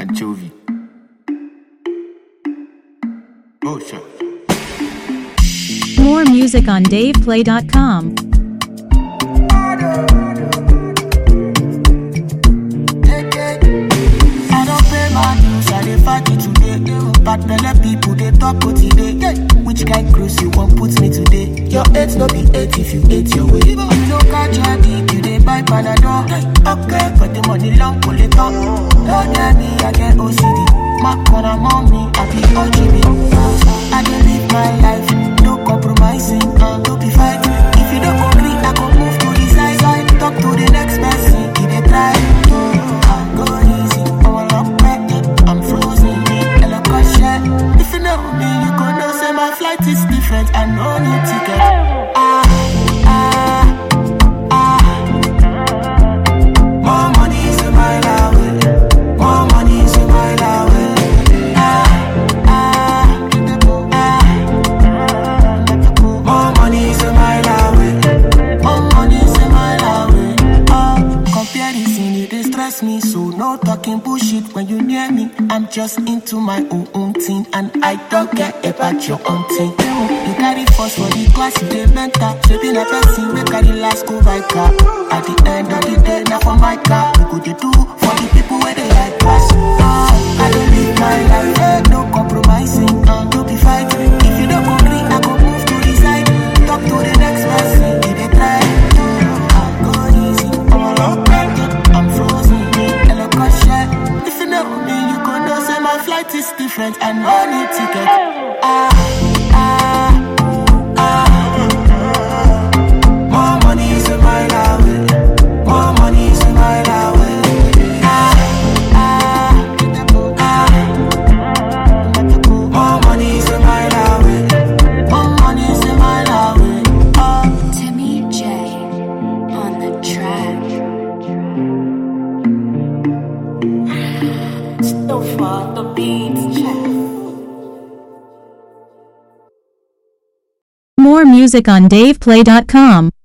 anchovy. Oh, sure. More music on DavePlay.com. I don't pay my dues, I dey fight it today. Bad belle people they talk what today. Which kind cruise you want put me today? Your eight no be eight if you eight your way. You no catch your deep, you dey buy panadol. Okay, but the money long pull it up. Don't tell me I get OCD. My corner mommy, I be OGB. I dey live my life, no compromising, uh, no be fighting. If you don't agree, I go move to the side. side. Talk to the next person, he dey try. I go easy, all up I'm frozen, hello share. If you know me, you go know say my flight is different. I no need ticket. Ah, ah, ah. More money is a mile away. More money is a mile away. Ah, ah, ah. More money is a mile away. More money is a mile away. Ah, comparison it dey stress me, so no talking bullshit when you near me. I'm just into my own own thing, and I don't care about your own thing. You carry force for the class, you dey mentor. Shaping a person, make carry last go by car. At the end of the day, now for my car, we go dey do for the people where they like us. Ah, I don't live my life, eh, no compromising, uh, no be fighting. If you don't agree, I go move to the side. Talk to the next person, he dey try. I go easy, I'm a low I'm frozen, hello share. If you know me, you go know say my flight is different. I no need ticket. Ah, ah, ah. More money is a mile away. More money is a mile away. Ah, ah, ah. More money is a mile away. More money is a mile away. Ah. Timmy J on the track. So far, the beats check. More music on DavePlay.com.